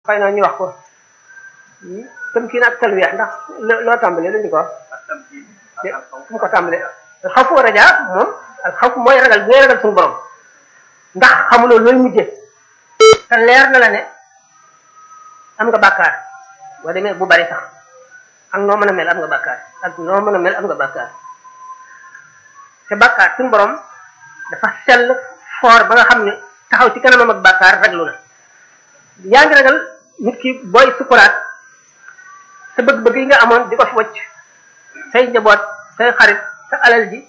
xëy na ñu wax ko tamkiin ak talwiya ndax loo tàmbalee lu ñu ko wax fu mu ko tàmbalee xawfu wa rajaa moom ak xawfu mooy ragal bi ngay ragal suñu borom ndax xamuloo looy mujje te leer na la ne am nga bàkkaar boo demee bu bari sax ak noo mën a mel am nga bàkkaar ak noo mën a mel am nga bàkkaar te bàkkaar suñu borom dafa sell foor ba nga xam ne taxaw ci kanamam ak bàkkaar raglu na yaa ngi ragal nit ki booy sukuraat sa bëgg-bëgg yi nga amoon di ko fi wacc say njaboot say xarit sa alal ji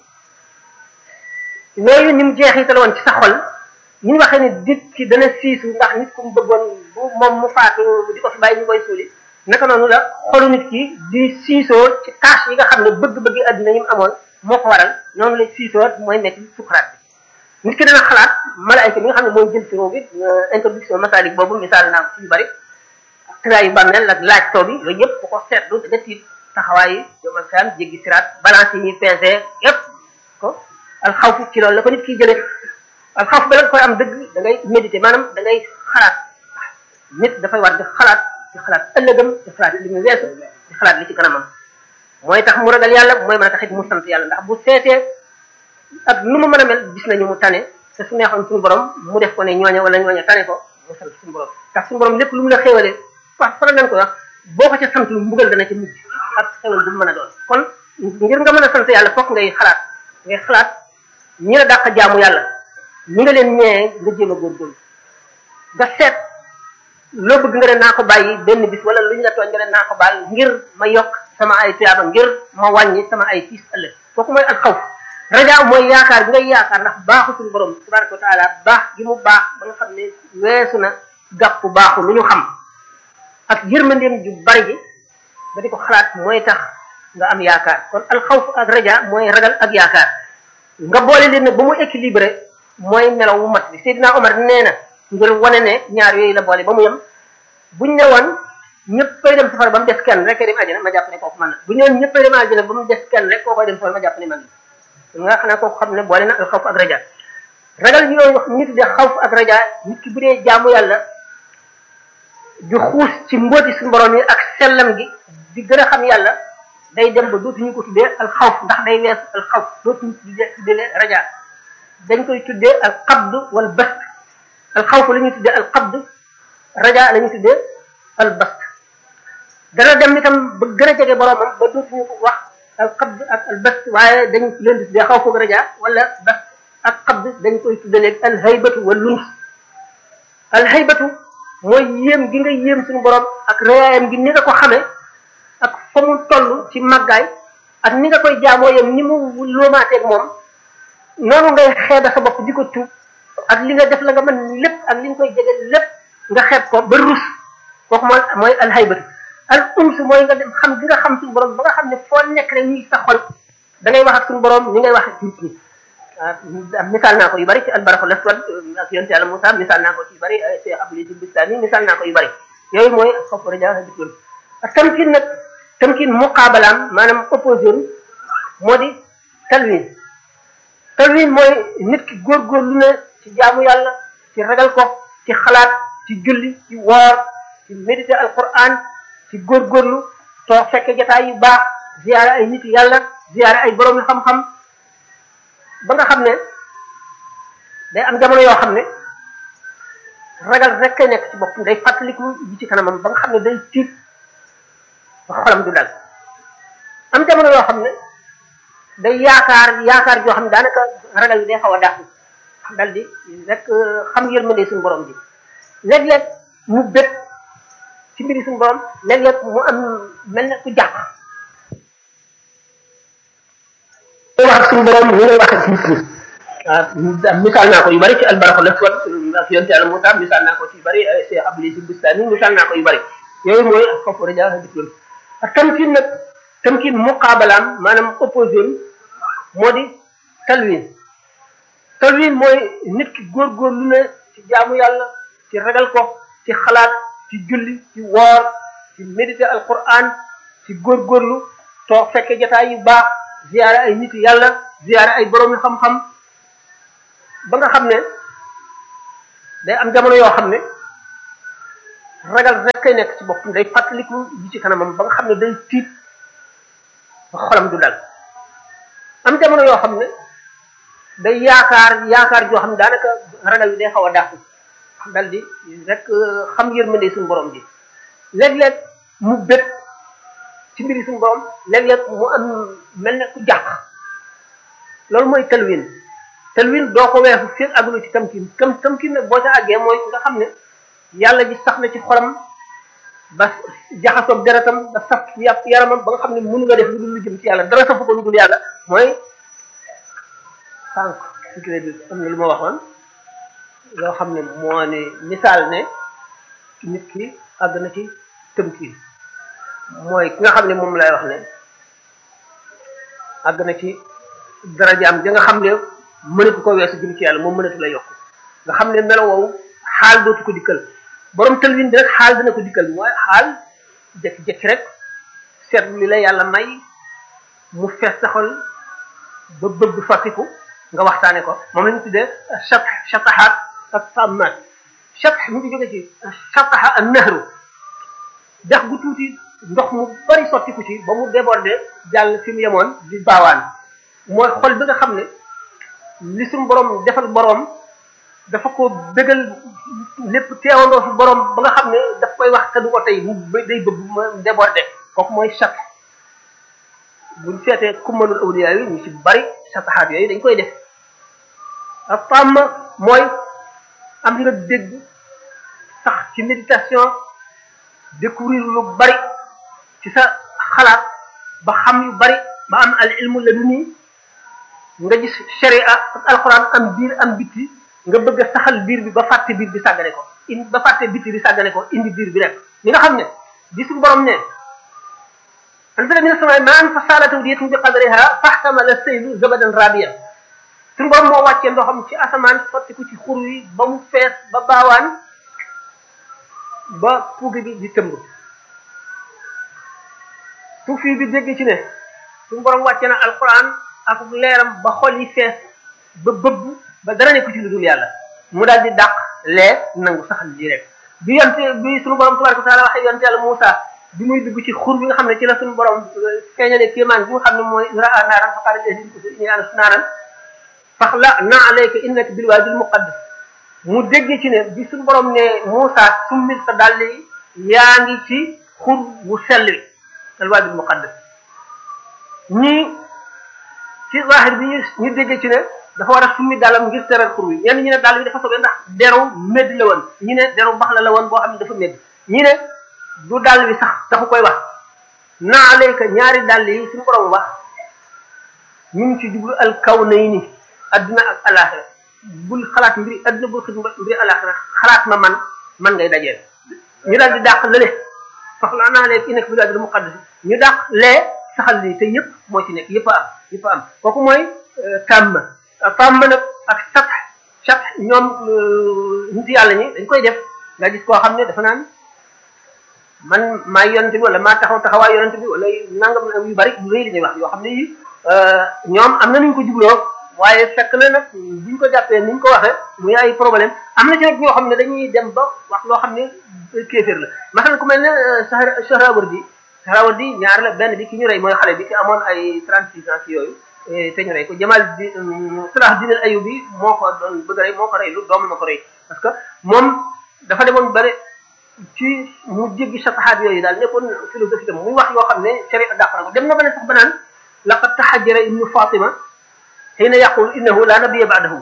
yooyu ni mu jeexital woon ci sa xol ni ñu waxee ne nit ki dana siisu ndax nit ku mu bëggoon bu moom mu faatu di ko fi bàyyi ñu koy suuli naka noonu la xolu nit ki di siisoo ci tâche yi nga xam ne bëgg-bëgg àdduna yi mu amoon moo ko waral noonu la siisoo mooy nekk sukuraat bi nit ki dana xalaat malaayka bi nga xam ne mooy jël ci roo bi introduction masalik boobu misaal naa ko ci yu bari tëraa yu bàmmeel ak laaj too bi yooyu yëpp bu ko seetlu da nga tiit taxawaay yi yomal xiyam jéggi siraat balance yi ñuy pesé yëpp ko alxawfu ci loolu la ko nit kiy jëlee alxawfu ba la koy am dëgg da ngay méditer maanaam da ngay xalaat nit dafay war di xalaat di xalaat ëllëgam di xalaat li mu weesu di xalaat li ci kanamam mooy tax mu ragal yàlla mooy mën a taxit mu sant yàlla ndax bu seetee ak nu mu mën a mel gis nañu mu tane te su neexoon suñu borom mu def ko ne ñooña wala ñooña tane ko mu sant suñu borom ndax suñu borom lépp lu mu la xéwalee wax faral nañ ko wax boo ko ca sant lu mbugal dana ca mujj ak xewal bu mu mën a doon kon ngir nga mën a sant yàlla fokk ngay xalaat ngay xalaat ñi la dàq jaamu yàlla ñi nga leen ñee nga jéem a góorgóorlu nga seet loo bëgg nga ne naa ko bàyyi benn bis wala lu ñu la tooñ nga ne naa ko baal ngir ma yokk sama ay tuyaaba ngir ma wàññi sama ay tiis ëllëg kooku mooy al xawf rajaa mooy yaakaar bi ngay yaakaar ndax baaxu suñu borom tabaraka wa taala baax gi mu baax ba nga xam ne weesu na gàppu baaxu lu ñu xam ak yërmandeem ju bari ji ba di ko xalaat mooy tax nga am yaakaar kon alxawf ak raja mooy ragal ak yaakaar nga boole leen nag ba mu équilibré mooy melaw wu mat bi Seydina Omar nee na ngir wane ne ñaar yooyu la boole ba mu yem buñ ne woon ñëpp koy dem safara ba mu des kenn rek dem àjjana ma jàpp ne kooku man na bu ñu ne ñëpp koy dem àjjana ba mu des kenn rek koo koy dem safara ma jàpp ne man na nga xam ne kooku xam ne boole na alxawf ak raja ragal yooyu wax ñu tuddee xawf ak raja nit ki bu dee jaamu yàlla di xuus ci mbooti suñu borom yi ak sellam gi di gën a xam yàlla day dem ba dootuñu ko tuddee alxawf ndax day weesu alxawf dootuñu tuddee tuddee raja dañ koy tuddee alqabd wal bast alxawf la ñuy tuddee alqabd raja la ñuy tuddee albast dana dem itam ba gën a jege boromam ba dootuñu ko wax alqabd ak albast waaye dañ leen di tuddee xawf ak raja wala bast ak qabd dañ koy tuddee léegi alhaybatu wal luns alhaybatu mooy yéem gi nga yéem suñu borom ak réyaayam gi ni nga ko xamee ak fa mu toll ci màggaay ak ni nga koy jaamoo yem ni mu lóomaateeg moom noonu ngay xeeba sa bopp di ko tuub ak li nga def la nga mën lépp ak li nga koy jege lépp nga xeeb ko ba rus kooku mooy mooy alhaybatu al ums mooy nga dem xam gi nga xam suñu borom ba nga xam ne foo nekk rek ñi sa xol da ngay wax ak suñu borom ni ngay wax ak nit ñi waaw misaal naa ko yu bari ci albaraxul aswad ak yonent yàlla Moussa misaal naa ko ci yu bari Cheikh Abdul Aziz Bistami misaal naa ko yu bari yooyu mooy xawf raja dikul ak tamkin nag tamkin muqaabalaam maanaam opposé moo di talwin talwin mooy nit ki góorgóorlu ne ci jaamu yàlla ci ragal ko ci xalaat ci julli ci woor ci méditer alquran ci góorgóorlu toog fekke jotaay yu baax ziyaare ay nit yàlla ziyaare ay borom yu xam-xam ba nga xam ne day am jamono yoo xam ne ragal rek kay nekk ci bopp day fàttaliku yi ci kanamam ba nga xam ne day tiit ba xolam du dal am jamono yoo xam ne day yaakaar yaakaar joo xam ne daanaka ragal yi day xaw a dàqu dal di rek xam yërmande suñu borom bi léeg-léeg mu bët ci mbiri suñu borom léeg-léeg mu am mel ne ku jàq wax ak suñu borom ñu ngay wax ak nit ñi waaw misaal naa ko yu bari ci albaraxul aswad ak yonte yàlla Moussa misaal naa ko ci yu bari Cheikh Abdul Aziz Bistami misaal naa ko yu bari yooyu mooy ak xawfu raja dikloon ak tamkin nag tamkin muqaabalaam maanaam opposé moo di talwin talwin mooy nit ki góorgóorlu ne ci jaamu yàlla ci ragal ko ci xalaat ci julli ci woor ci méditer alquran ci góorgóorlu toog fekke jotaay yu baax ziyaare ay nit yàlla ziyaare ay borom yu xam-xam ba nga xam ne day am jamono yoo xam ne ragal rek kay nekk ci boppam day fàttaliku ji ci kanamam ba nga xam ne day tiit ba xolam du dal am jamono yoo xam ne day yaakaar yaakaar joo xam ne daanaka ragal bi day xaw a dàqu dal di rek xam yërmande suñu borom bi léeg-léeg mu bét ci mbiri suñu borom léeg-léeg mu am mel ne ku jàq loolu mooy talwin talwin doo ko weesu fii àggulu ci tamkin tam tamkin nag boo ca àggee mooy nga xam ne yàlla ji sax na ci xolam ba jaxasoog deretam ba saf yàpp yaramam ba nga xam ne mënu nga def lu dul lu jëm ci yàlla dara safu ko lu dul yàlla mooy sànq sikiré bi am na lu ma waxoon loo xam ne moo ne misaal ne nit ki àgg na ci tëmkiin mooy ki nga xam ne moom lay wax ne àgg na ci darajaam ja nga xam ne mënatu ko weesu jëm ci yàlla moom mënatu la yokk nga xam ne melo woowu xaal dootu ko dikkal borom tëlwin bi rek xaal dina ko dikkal mooy xaal jekki-jekki rek seetlu li la yàlla may mu fees sa xol ba bëgg fàttiku nga waxtaane ko moom la ñu tuddee chat chatahaat ak sammaat chat mu ngi jóge ci chataha ak nahru dex gu tuuti ndox mu bari sottiku ci ba mu débordé jàll fi mu yemoon di baawaan mooy xol bi nga xam ne li suñu borom defal borom dafa ko bégal lépp teewandoo fi borom ba nga xam ne daf koy wax te du ko tey mu day bëgg ma débordé kooku mooy chat buñ seetee kummalul awliya yi ñu ci bari sataxaat yooyu dañ koy def ak fàmm mooy am nga dégg sax ci méditation découvrir lu bari ci sa xalaat ba xam yu bari ba am al ilmu la du nii nga gis sharia ak alquran am biir am bitti nga bëgg a saxal biir bi ba fàtte biir bi sàggane ko indi ba fàtte bitti bi sàggane ko indi biir bi rek li nga xam ne di suñu borom ne anzala mina samaa'i maa'an fasaalat awdiyatun bi qadriha fahtamala saylu zabadan rabiyan suñu borom moo wàccee ndoxam ci asamaan sotti ko ci xur wi ba mu fees ba baawaan ba puugi bi di tëmb suufi bi dégg ci ne suñu borom wàcce na alquran ak leeram ba xol yi fees ba bëbb ba dara nekku ci lu dul yàlla mu daal di dàq lee nangu saxal ji rek bi yonte bi suñu borom tabaraka wa taala waxee yonte yàlla Muusa bi muy dugg ci xur bi nga xam ne ci la suñu borom feeñale kéemaan bi nga xam ne mooy raa naaran fa qaala inni anastu naaran faxla na alayka innaka bil waadil muqaddas mu dégg ci ne bi suñu borom ne Muusa summil sa dàll yi yaa ngi ci xur wu sell wi al waadil muqaddas ñii ci zahir bi ñu ñu dégg ci ne dafa war a summi dàllam ngir teral xur wi ñenn ñi ne dàll bi dafa soobee ndax deru médd la woon ñi ne deru bax la la woon boo xam ne dafa médd ñi ne du dàll bi sax dafa koy wax na alayka ñaari dàll yi suñu borom wax ñu ngi ci jublu al kawnayni adduna ak alaxira bul xalaat mbiri adduna bul xit mbiri alaxira xalaat ma man man ngay dajeel ñu daal di dàq lële soxla naa leen ki nekk bi daal muqaddas ñu dàq lee saxal lii te yëpp moo ci nekk yëpp a am yëpp a am kooku mooy tàmm tàmm nag ak sat sat ñoom nit yàlla ñi dañ koy def nga gis koo xam ne dafa naan man maa yonent bi wala maa taxaw taxawaay yonent bi wala nangam yu bari yu rëy li ñuy wax yoo xam ne yi ñoom am na nuñ ko jubloo waaye fekk na nag buñ ko jàppee niñ ko waxee muy ay problème am na ci nag ñoo xam ne dañuy dem ba wax loo xam ne kéeféer la masalan ku mel ne Sahrawardi Sahrawardi ñaar la benn bi ki ñu rey mooy xale bi ki amoon ay 36 ans ci yooyu te ñu rey ko Jamal di Salah Din al Ayubi moo ko doon bëgg a rey moo ko rey lu doom ma ko rey parce que moom dafa demoon bare ci mu jéggi satahaat yooyu daal nekkoon philosophie tam muy wax yoo xam ne sharia dàq na ko dem na ba ne sax ba naan laqad tahajjara ibnu Fatima xiina yaqul innahu la nabiyya ba'dahu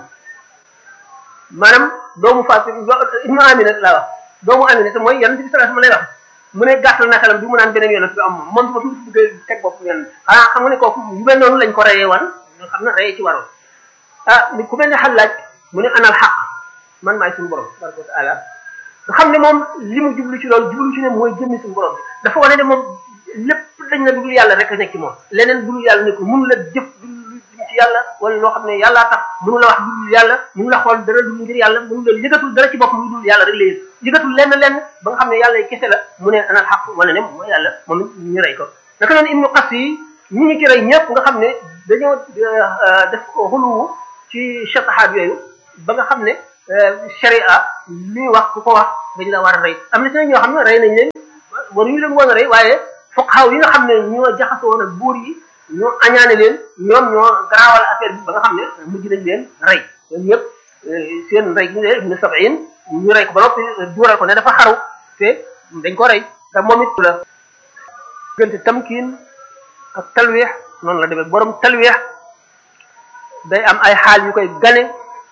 maanaam doomu Fatima ibnu Amina laa wax doomu Amina te mooy yonent bi sallallahu alayhi wasallam lay wax mu ne gàttal na xelam bi mu naan beneen yonent bi am moom moom su ma bëgg teg bopp yoon xanaa xam nga ne kooku yu mel noonu lañ ko reyee wan nga xam ne reyee ci waroon ah ni ku mel ne xalaaj mu ne anal xaq man maay suñu borom tabaraka wa taala nga xam ne moom li mu jublu ci loolu jublu ci ne mooy jëmmi suñu borom bi dafa wane ne moom lépp dañ na dul yàlla rek a nekk ci moom leneen dul yàlla ne ko mënu la jëf dul ci yàlla wala loo xam ne yàllaa tax mënu la wax dul yàlla mënu la xool dara dul ngir yàlla mënu la yëgatul dara ci bopp lu dul yàlla rek la yëg yëgatul lenn lenn ba nga xam ne yàlla kese la mu ne anal xaq wala ne mooy yàlla moom ñu rey ko naka noonu ibnu qas yi ñi ñu ci rey ñëpp nga xam ne dañoo def xuluwu ci chatahaat yooyu ba nga xam ne sharia li wax ku ko wax dañ la war a rey am na ci ñoo xam ne rey nañ leen waruñu leen woon a rey waaye fuqahaa yi nga xam ne ñoo jaxasoo woon ak buur yi ñoo añaane leen ñoom ñoo garaawal affaire bi ba nga xam ne mujj nañ leen rey ñoom ñëpp seen rey ñu ne ibnu sab'in ñu rey ko ba noppi duural ko ne dafa xaru te dañ ko rey te moom it la diggante tamkiin ak talweex noonu la demee borom talweex day am ay xaal yu koy gane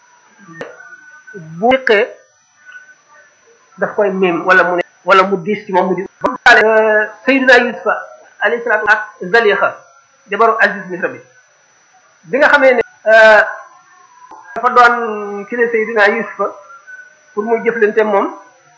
bu yëqee daf koy miim wala mu ne wala mu diis ci moom mu di Seydina Yusufa alayhi salaatu ak Zalixa jabaru Aziz Misra bi bi nga xamee ne dafa doon ki ne Seydina Yusufa pour muy jëflante moom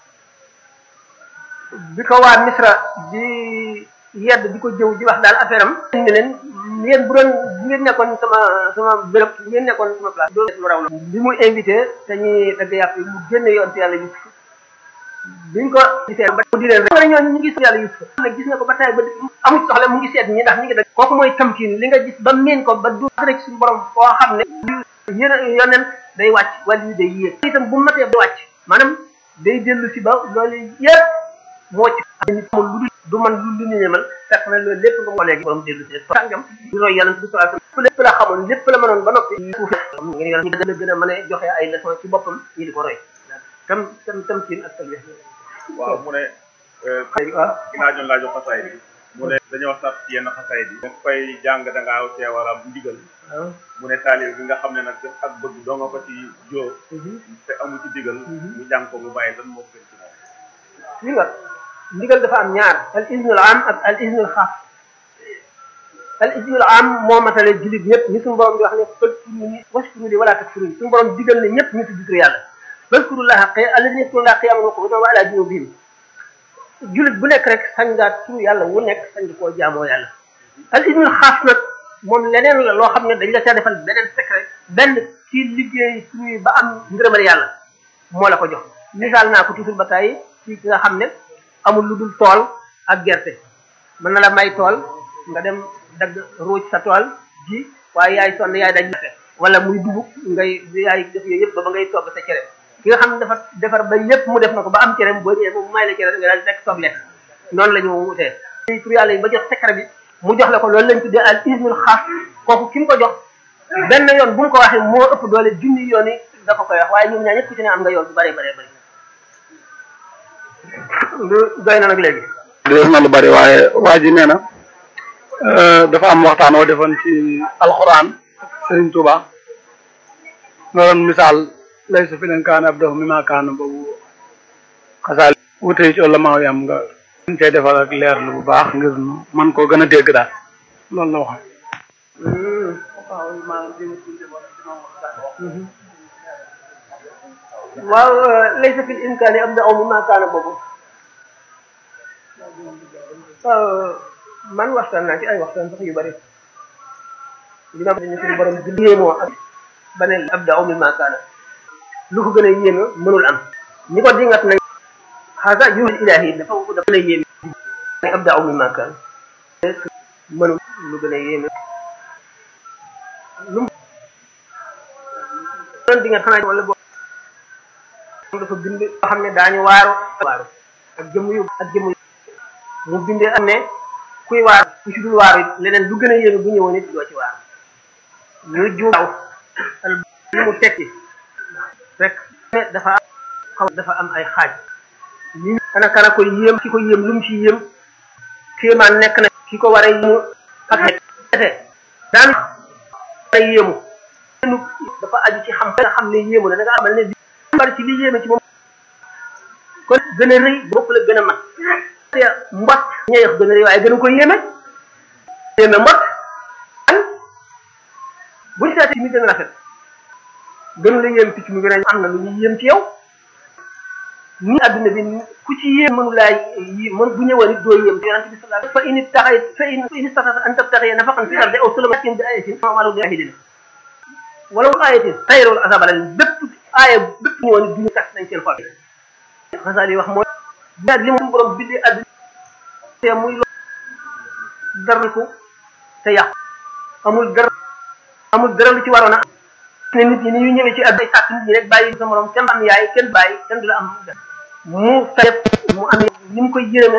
bi ko waa Misra di yedd di ko jëw di wax daal affaire am ne leen yéen bu doon bu ngeen nekkoon sama sama béréb bu ngeen nekkoon sama place doo lu raw la bi mu invité te ñuy dagg yàpp yi mu génne yoon ci yàlla Yusuf biñ ko gisee ba di leen rek ñooñu ñu ngi yàlla Yusuf nag gis nga ko ba tay ba amul soxla mu ngi seet ñi ndax ñi ngi dagg kooku mooy tamkin li nga gis ba miin ko ba du rek suñu borom koo xam ne yéen yoneen day wàcc wala yu day yéeg itam bu matee day wàcc maanaam day dellu si ba loolu yëpp moo ci nit amul lu du man lu lu ñu ñemal fekk na loolu lépp nga moo léegi borom dellu si sàngam di roy yàlla bi sallallahu alayhi wasallam lépp la xamoon lépp la mënoon ba noppi suuf ngeen yoon ñu gën a gën a mën a joxe ay leçon ci boppam ñi di ko roy tam tam tam siin ak talwe waaw mu ne waaw ginnaaw joon laa jox xasaay bi mu ne dañoo sax ci yenn xasaay bi nga koy jàng da ngaa cee war a ndigal mu ne taalib bi nga xam ne nag ak bëgg doo nga ko ci joo te amu ci digal mu jàng ko mu bàyyi lan moo gën ci moom li nga ndigal dafa am ñaar al iznul am ak al iznul xaas al iznul am moo matale jullit ñëpp ni suñu borom di wax ne fadkuru ni waskuru li wala takfurun suñu borom digal ne ñëpp ñu tudd tur yàlla fadkurullaha alladhina yadhkuruna qiyaman wa qu'udan wa ala junubihim jullit bu nekk rek sañ ngaa tur yàlla wu nekk sañ nga koo jaamoo yàlla al iznul xaas nag moom leneen la loo xam ne dañ la caa defal beneen secret benn ci liggéey tur yi ba am ngërëmal yàlla moo la ko jox misaal naa ko toujours ba tey ci ki nga xam ne amul lu dul tool ak gerte mën na la may tool nga dem dagg ruuj sa tool ji waaye yaay sonn yaay daj wala muy dugub ngay yaay def yooyu yëpp ba ba ngay togg sa cere ki nga xam ne dafa defar ba lépp mu def na ko ba am cere boo ñëwee mu may la cere nga daal di fekk soble noonu la ñu wutee tur yàlla yi ba jox secret bi mu jox la ko loolu lañ tuddee al ismul xaas kooku ki mu ko jox benn yoon bu mu ko waxee moo ëpp doole junni yoon yi dafa koy wax waaye ñoom ñaar ñëpp ku ci ne am nga yoon bu bëree bëree bëri lu doy na nag léegi des na lu bari waaye waa ji nee na dafa am waxtaan woo defoon ci alxuraan Serigne Touba nga doon misaal lay sa fi leen kaana ab dafa mi maa kaana boobu xasaal wute ci ulama yi am nga ñu cay defal ak leer lu bu baax ngir nu man koo gën a dégg daal loolu la wax waaw laysa fil imkaani am na aw mi maa kaana boobu man waxtaan naa ci ay waxtaan sax yu bari dina ne suñu borom bi yéemoo ak ba ne ab da aw mi maa kaana lu ko gën a yéeme mënul am ñi ko dingat nañ xaasa yuhul ilahi dafa dafa gën a yéeme ab da aw mi maa kaana mënul lu gën a yéeme lu doon dingat xanaa wala boo dafa bind loo xam ne daañu waaru waaru ak jëmm yu ak jëmm yu mu bindee am ne kuy waar ku ci dul waaru it leneen lu gën a yéeme bu ñëwoon it doo ci waaru ñu juuw li mu tekki rek dafa am xaw dafa am ay xaaj li ana kana ko yéem ki ko yéem lu mu ci yéem kéemaan nekk na ki ko war a yéemu ak xete daan war a yéemu dafa aju ci xam nga xam ne yéemu na da nga amal ne bi bari ci li yéeme ci moom kon gën a rëy bopp la gën a mat mbot ñeex gën a rëy waaye gën a ko yéeme yéeme mbot an buñu seetee mi gën a rafet gën la yéem picc mu gën a am na lu ñuy yéem ci yow ni adduna bi ku ci yéem mënu laa yi mën bu ñëwoon it doo yéem ci yonente bi sallallahu fa in taxay fa in fa in istata an tabtaxiya nafaqan fi ardi aw sulamatin bi ayatin amalu bi ahidina wala ayatin tayrul asabala bépp aaya bépp ñëwoon it duñu tax nañ seen xol xasaal yi wax mooy daal li mu borom bindee adduna te muy lo dara ko te yàqu amul dara amul dara lu ci waroon a ne nit ñi ni ñu ñëwee ci àdduna sàkk nit ñi rek bàyyi sa morom kenn am yaay kenn bàyyi kenn du la am mu fekk mu amee ni mu koy yërëme